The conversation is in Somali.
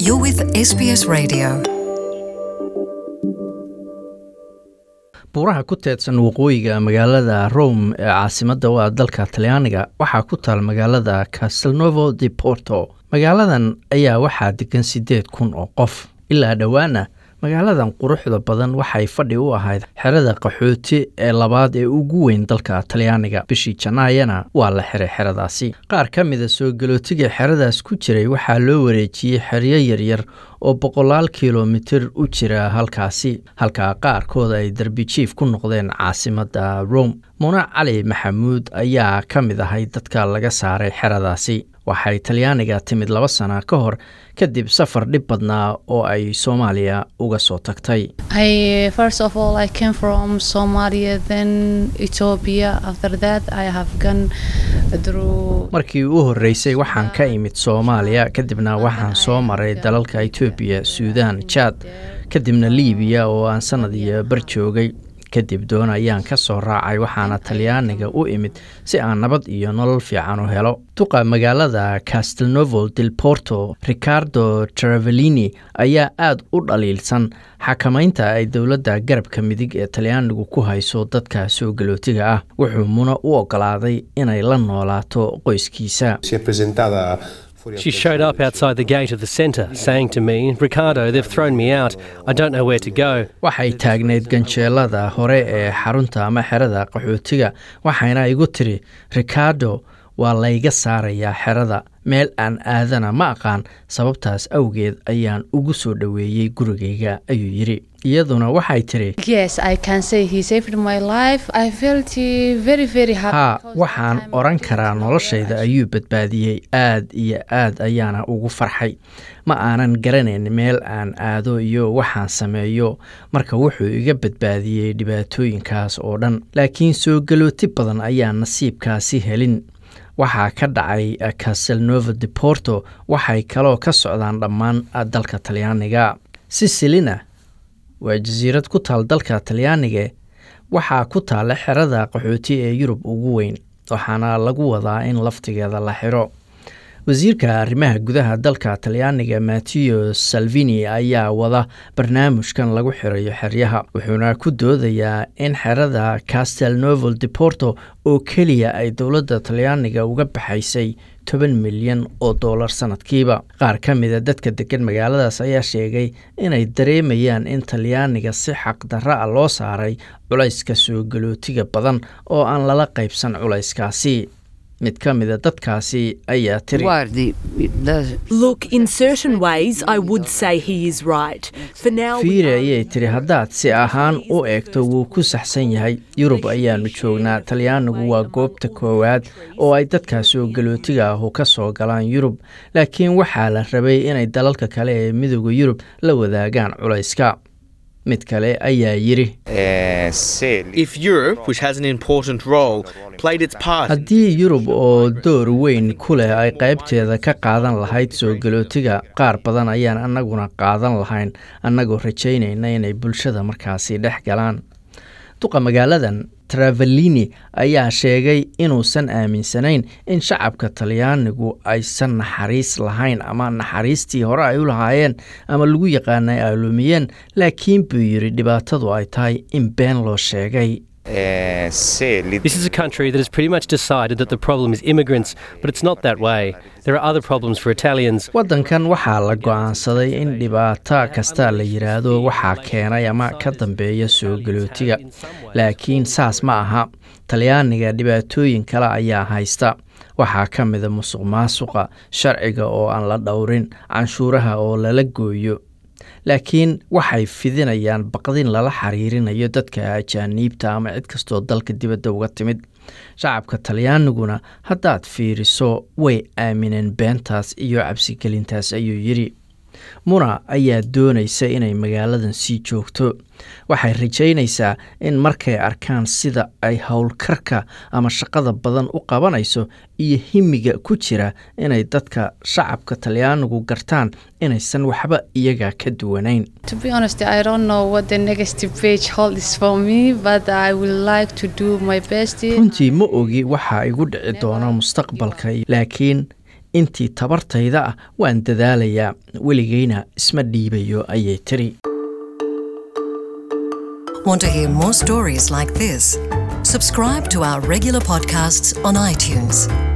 You're with SBS Radio. buuraha ku teedsan waqooyiga magaalada rome ee caasimadda u ah dalka talyaaniga waxaa ku taal magaalada castelnovo de porto magaaladan ayaa waxaa degan siddeed kun oo qof ilaa dhowaana magaaladan quruxda badan waxay fadhi u ahayd xerada qaxooti ee labaad ee ugu weyn dalka talyaaniga bishii janaayana waa la xiray xeradaasi qaar ka mida soo galootiga xeradaas ku jiray waxaa loo wareejiyey xeryo yaryar oo boqolaal kilomitir u jira halkaasi halka qaarkood ay darbijiif ku noqdeen caasimadda rome muna cali maxamuud ayaa ka mid ahay dadka laga saaray xeradaasi waxay talyaaniga timid laba sana ka hor kadib safar dhib badnaa oo ay soomaaliya uga soo tagtay I first of all I came from Somalia, then Ethiopia. After that, I have gone through. markii u horreysay waxaan ka imid soomaaliya kadibna waxaan soo maray dalalka etoobiya suudaan jaad kadibna liibiya oo aan sanad iyo bar joogay kadib doon ayaan ka soo raacay waxaana talyaaniga u imid si aan nabad iyo nolol fiican u helo duqa magaalada castelnovo del porto ricardo travelini ayaa aad u dhaliilsan xakamaynta ay dowladda garabka midig ee talyaanigu ku hayso dadka soo galootiga ah wuxuu muna u ogolaaday inay la noolaato qoyskiisa Si è presentata fuori al She showed up outside the gate of the centre, saying to me, Ricardo, they've thrown me out. I don't know where to go. waxay taagneyd ganjeelada hore ee xarunta ama xerada qaxootiga waxayna igu tiri ricardo waa layga saarayaa xerada meel aan aadana ma aqaan sababtaas awgeed ayaan ugu soo dhoweeyey gurigayga ayuu yidhi iyaduna waxay tiri Yes, I can say he saved my life. I felt uh, very, very happy. haa because waxaan I'm odhan very karaa well. noloshayda ayuu badbaadiyey aad iyo aad ayaana ugu farxay ma aanan garanayn meel aan aado iyo waxaan sameeyo marka wuxuu iga badbaadiyey dhibaatooyinkaas oo dhan laakiin soo galooti badan ayaan nasiibkaasi helin waxaa ka dhacay eh, castelnovo de porto waxay kaloo ka socdaan dhammaan eh, dalka talyaaniga sicilina waa jasiirad ku taal dalka talyaaniga waxaa ku taala xerada qaxooti ee yurub ugu weyn waxaana lagu wadaa in laftigeeda la xiro wasiirka arrimaha gudaha dalka talyaaniga mateo salvini ayaa wada barnaamijkan lagu xirayo xeryaha wuxuuna ku doodayaa in xerada castelnovo de porto oo keliya ay dowladda talyaaniga uga baxaysay toban milyan oo dollar sanadkiiba qaar ka mida dadka degan magaaladaas ayaa sheegay inay dareemayaan in talyaaniga si xaqdarra a loo saaray culayska soo galootiga badan oo aan lala qaybsan culayskaasi mid ka mida dadkaasi ayaa tiri Guardi, da- Look, in certain ways, I would say he is right. For now, we fiire are ayay tiri haddaad si ahaan u eegto wuu ku saxsan yahay yurub ayaanu joognaa talyaanigu waa goobta koowaad oo ay dadka soo galootiga ahu ka soo galaan yurub laakiin waxaa la rabay inay dalalka kale ee midooda yurub la wadaagaan culayska mid kale ayaa yidhi If Europe, which has an important role, played its part haddii yurub oo door weyn ku leh ay qaybteeda ka qaadan lahayd soo galootiga qaar badan ayaan annaguna qaadan lahayn annagoo rajaynayna inay bulshada markaasi dhex galaan duqa magaaladan travelini ayaa sheegay inuusan aaminsanayn in shacabka talyaanigu aysan naxariis lahayn ama naxariistii hore ay u lahaayeen ama lagu yaqaanay ay lumiyeen laakiin buu yidhi dhibaatadu ay tahay in been loo sheegay This is a country that has pretty much decided that the problem is immigrants, but it's not that way. There are other problems for Italians. waddankan waxaa la go'aansaday in dhibaato kasta la yidhaahdo waxaa keenay ama ka dambeeya soo galootiga laakiin saas ma aha talyaaniga dhibaatooyin kale ayaa haysta waxaa ka mida musuq maasuqa sharciga oo aan la dhowrin canshuuraha oo lala gooyo laakiin waxay fidinayaan baqdin lala xiriirinayo dadka ajaaniibta ama cid kastoo dalka dibadda uga timid shacabka talyaaniguna haddaad fiiriso way aamineen beentaas iyo cabsigelintaas ayuu yidhi muna ayaa doonaysa inay magaaladan sii joogto waxay rajaynaysaa in markay arkaan sida ay howlkarka ama shaqada badan u qabanayso iyo himiga ku jira inay dadka shacabka talyaanigu gartaan inaysan waxba iyaga ka duwanayn To be honest, I don't know what the next page holds for me, but I would like to do my best. runtii ma ogi waxa igu dhici doona mustaqbalka laakiin intii tabartayda ah waan dadaalayaa weligayna isma dhiibayo ayay tiri Want to hear more stories like this? Subscribe to our regular podcasts on iTunes.